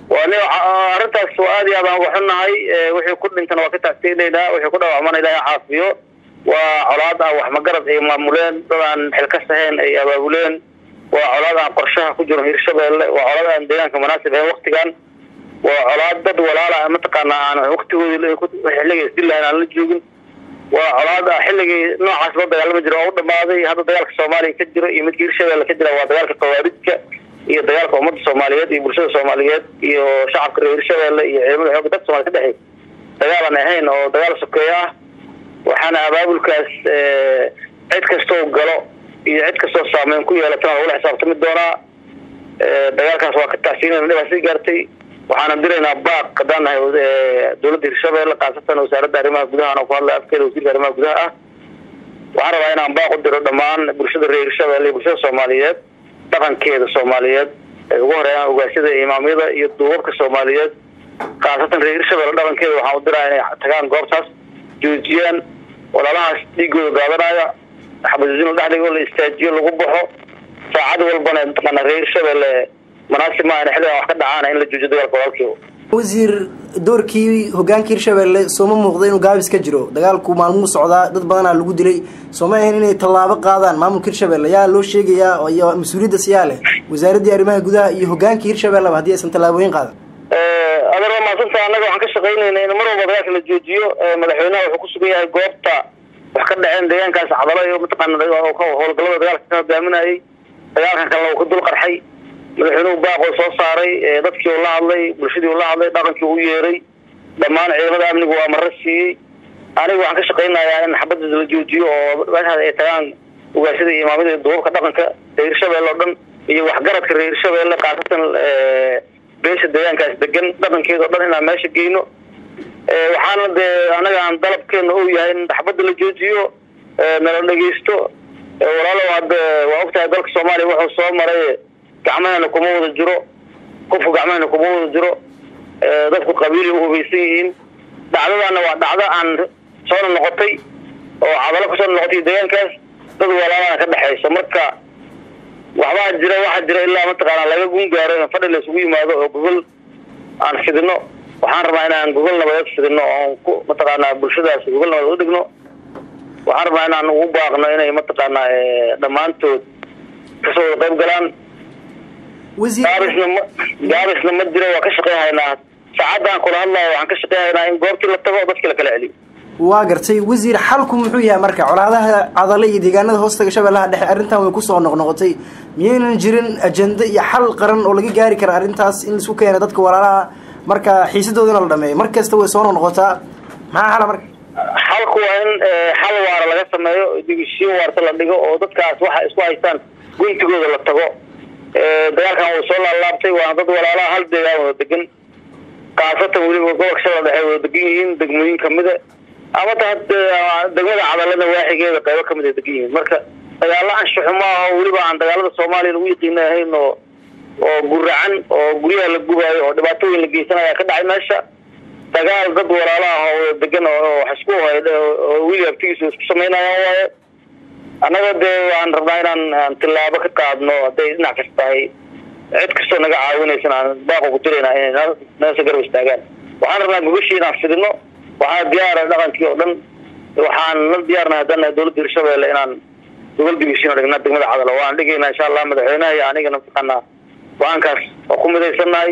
waa ni arrintaas waa aad iyo aad aan uga xunnahay wixii ku dhintana waa ka taagteynaynaa wixii ku dhaawacmana ilahay caafiyo waa colaad aan wax magarad ay maamuleen dad aan xilkas ahayn ay abaabuleen waa colaad aan qorshaha ku jiro hirshabeelle waa colaad aan deegaanka munaasib ahayn waktigan waa colaad dad walaala mataqaana aan waktigoodi xilliga isdillahayn aan la joogin waa colaad ah xilligii noocaas loo dagaalami jiro oo u dhamaaday hadda dagaalka soomaaliya ka jiro iyo midka hirshabeelle ka jira waa dagaalka khawaarijka iyo dagaalka ummadda soomaaliyeed iyo bulshada soomaaliyeed iyo shacabka reer hirshabeelle iyo ciidamada xooga dadka somalia ka dhexey dagaal aan ahayn oo dagaal sokeeyo ah waxaana abaabulkaas cid kastoo galo iyo cid kastoo saameyn ku yeelatana lagula xisaabtami doonaa dagaalkaas waa ka taasiinayna dhibaa sii gaartay waxaana diraynaa baaq haddaan nahay dowladda hirshabeelle khaasatan wasaaradda arrimaha gudaha oo ku hadlay afkeeda wasiirka arrimaha gudaha ah waxaan rabaa inaan baaq u diro dhammaan bulshada reer hirshabeelle iyo bulshada soomaaliyeed dhaqankeeda soomaaliyeed ay ugu horeeyaan ogaasyada imaamyada iyo duubabka soomaaliyeed khaasatan reer hirshabeelle dhaqankeeda waxaan u diraa inay tagaan goobtaas joojiyaan walaalahaas dhiigooda daadanaya xabadijin la dhexdhigo la istaajiyo lagu baxo saacad walbana mataqaana reer hirshabeelle manaasib maaha in xilligan wax ka dhacaana in la joojiyo dagaalka walaalkiiba wasiir doorkii hogaanka hirshabeelle sooma muuqda inuu gaabis ka jiro dagaalku maalmuu socdaa dad badanaa lagu dilay sooma ahayn inay tallaabo qaadaan maamulka hirshabeelle yaa loo sheegayaa iyo mas-uuliyadda siyaa leh wasaaraddii arrimaha gudaha iyo hogaanka hirshabelleba haddii aysan tallaabooyin qaadan adeer waa mahadsanta annaga waxaan ka shaqaynayna in mar walba dagaalka la joojiyo madaxweynaha wuxuu ku sugan yahay goobta wax ka dhaceen deegaankaas cadalo iyo mataqaana howlgallada dagaalka ka hogaaminayay dagaalkan kalena uu ka dul qarxay madaxweynuhu baaqoo soo saaray dadkii uu la hadlay bulshadii uu la hadlay dhaqankii u yeeray dhammaan ciidamada amnigu waa mara siiyey aniga waxaan ka shaqaynayaa in xabadda la joojiyo oo meeshaas ay tagaan ugaashada iyo imaamada iyo duubabka dhaqanka reer hirshabeelle oo dhan iyo waxgaradka reer hirshabeelle khaasatan beesha deegaankaas degan dhaqankeeda o dhan inaan meesha geyno waxaana dee anaga aan dalabkeena ou yahay in xabadda la joojiyo nala dhegeysto walaalow hadda waa ogtahay dalka soomaaliya wuxuu soo maray gacmahena kuma wada jiro qofku gacmahena kuma wada jiro dadku qabiili u hubaysan yihiin dhacdadaana waa dhacdo aan soona noqotay oo cadalo kasoo noqotay deegaankaas dad walaalana ka dhexayso marka waxbaa jira waxaa jira ilaa mataqaana laga gun gaaro in fadhi la isugu yimaado oo gogol aan fidino waxaan rabnaa inaan gogol nabadeed fidino oon ku mataqaanaa bulshadaas gogol nabadeed udhigno waxaan rabnaa inaan ugu baaqno inay mataqaanaa dhammaantood kasoo wada qayb galaan gaabisna ma gaabisna ma jiro waa ka shaqeyhaynaa saacadaan kula hadlayo waxaan ka shaqeyhaynaa in goobtii la tago dadkii la kala celiyo waa gartay wasiir xalku muxuu yahay marka colaadaha cadale iyo deegaanada hoostaga shabeellaha dhexe arrintan way kusoo noqnoqotay miyaynan jirin ajenda iyo xal qaran oo laga gaari kara arrintaas in laisku keena dadka walaalaha marka xiisadoodana la dhameeyo mar kasta way soo noqnoqotaa maxaa xala marka xalku waa in xal waara laga sameeyo digishiin waarta la dhigo oo dadkaas waxa isku haystaan guntigooda la tago dagaalkan wuu soo laalaabtay waana dad walaalaha hal deegaan wada degan kaasatan weliba gobolka shabeelle dhexe wada degan yihiin degmooyin kamida ama ta degmada cadalena waaxigeeda qaybo kamid ay degan yihiin marka dagaalo anshaxu maaha weliba aan dagaalada soomaaliya lagu yaqiina ahayn oo oo guracan oo guryaha la gubaayo oo dhibaatooyin la geysanaya ka dhacay meesha dagaal dad walaalaha oo wada degan oo wax isku oo weli abtigiisa isku samaynayaan waaye annaga dee waan rabnaa inaan tillaabo ka qaadno hadday dhinac kas tahay cid kastoo naga caawinaysan aan baaqo ku dirayna inay nasa garab istaagaan waxaan rabnaa gogashii inaan fidino waxaa diyaara dhaqankii oo dhan waxaan la diyaarnahay haddana dowladda hirshabeelle inaan gobol digishiin dhigna degmada cadalo waan dhigaynaa insha allah madaxweynaha iyo anigana mataqaanaa go-aankaas oo ku midaysannahay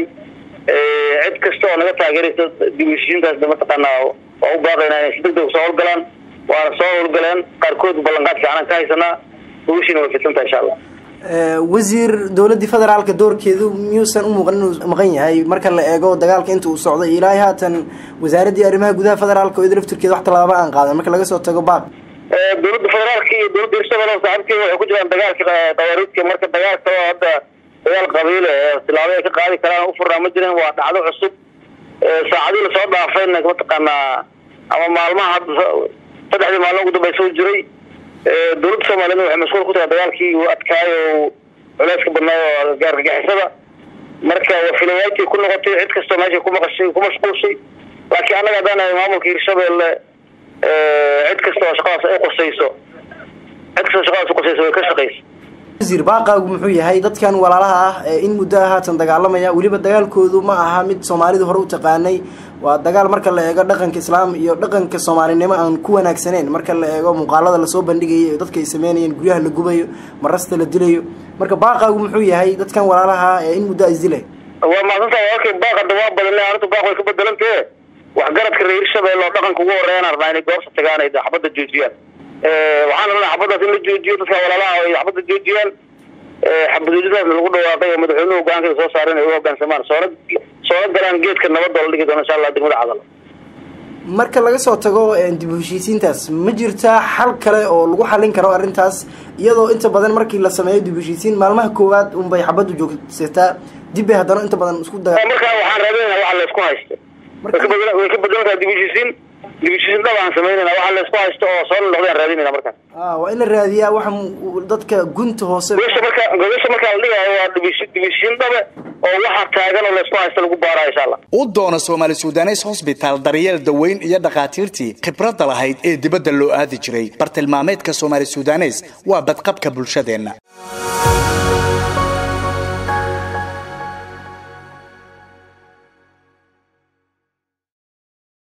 cid kasta oo naga taageeraysa digishiintaas mataqaanaa waa u baaqaynaa inay si deg deg soo howlgalaan waana soo howlgaleen qaarkood ballanqaad fiicanan ka haysanaa gogashiina way fidsantaha insha allah wasiir dowladdii federaalka doorkeedu miyuusan u muuqan inuu maqan yahay marka la eego dagaalka inta uu socday ilaahay haatan wasaaraddii arrimaha gudaha federaalka oo ida laftirkeeda wax tallaaba aan qaadan marka laga soo tago baaq dowladda federaalka iyo dowladda hirshabelle saaxiibkeeda waxay ku jiraan dagaalka qawaariidka marka dagaalka oo hadda dagaal qabiile ee tilaabo ay ka qaadi karaan u furnaa ma jirin waa dhacdo cusub saacadii lasoo dhaafayna mataqaanaa ama maalmaha hadda saddexdii maalin ugu dambeysa u jiray dowladda soomaaliyedna waxay mashquul ku tahay dagaalkii uu adkaayo culeyska badnaayo oo gaargagixisada marka wafilayaajay ku noqotay cid kastoo meesha ku maqashay ku mashquulshay laakiin annaga haddaan maamulka hirshabelle cid kasta oo shaqadaas ay qusayso cid kastoo shaqadaas uqusayso way ka shaqaysa wasiir baaqaagu muxuu yahay dadkan walaalaha ah ee in muddo ah haatan dagaalamaya weliba dagaalkoodu ma aha mid soomaalidu hore u taqaanay waa dagaal marka la eego dhaqanka islaam iyo dhaqanka soomaalinimo aan ku wanaagsaneyn marka la eego muuqaalada lasoo bandhigayo dadka ay sameynayeen guryaha la gubayo marasta la dilayo marka baaqaagu muxuu yahay dadkan walaalaha ah ee in muddo a isdilay waa maadsantaha walkay baaqada waa badana arrintu baaq way ka bedelantee waxgaradka reer shabeelle oo dhaqanka ugu horeeyaan rabnaa inay goobta tagaan ay xabadda joojiyaan waxaan rabnaa xabaddaas in la joojiyo dadka walaalaha ay xabadda joojiyaan xabadweynidaasna lagu dhawaaqay oo madaxweynuhu hogaankeeda soo saaray inay u hogaansamaan soona soona galaan geedka nabadda oo la dhigi doono insha allah degmada cadalo marka laga soo tago dib u heshiisiintaas ma jirtaa xal kale oo lagu xalin karo arrintaas iyadoo inta badan markii la sameeyo dib u heshiisiin maalmaha koowaad unbay xabaddu joogsataa dib bay haddana inta badan isku daga markaa waxaan raadinayna waxa laysku haysto way ka badan way ka badan tahay dib u heshiisiin dib u heshiisiin dhab aan samaynayna waxa laysku haysto oo soo noqdaan raadinayna markaas a waa in la raadiyaa waxa dadka gunta hoose gobasha marka gobasha markaa la dhigayo waa dib dib heshiisiin dhabe oo waxa taagan oo laysku haysto lagu baarayo insha allah u doono soomaali sudanes hosbitaal daryeel daweyn iyo dhakhaatiirtii khibradda lahayd ee dibadda loo aadi jiray bartilmaameedka soomaali sudanes waa badqabka bulshadeenna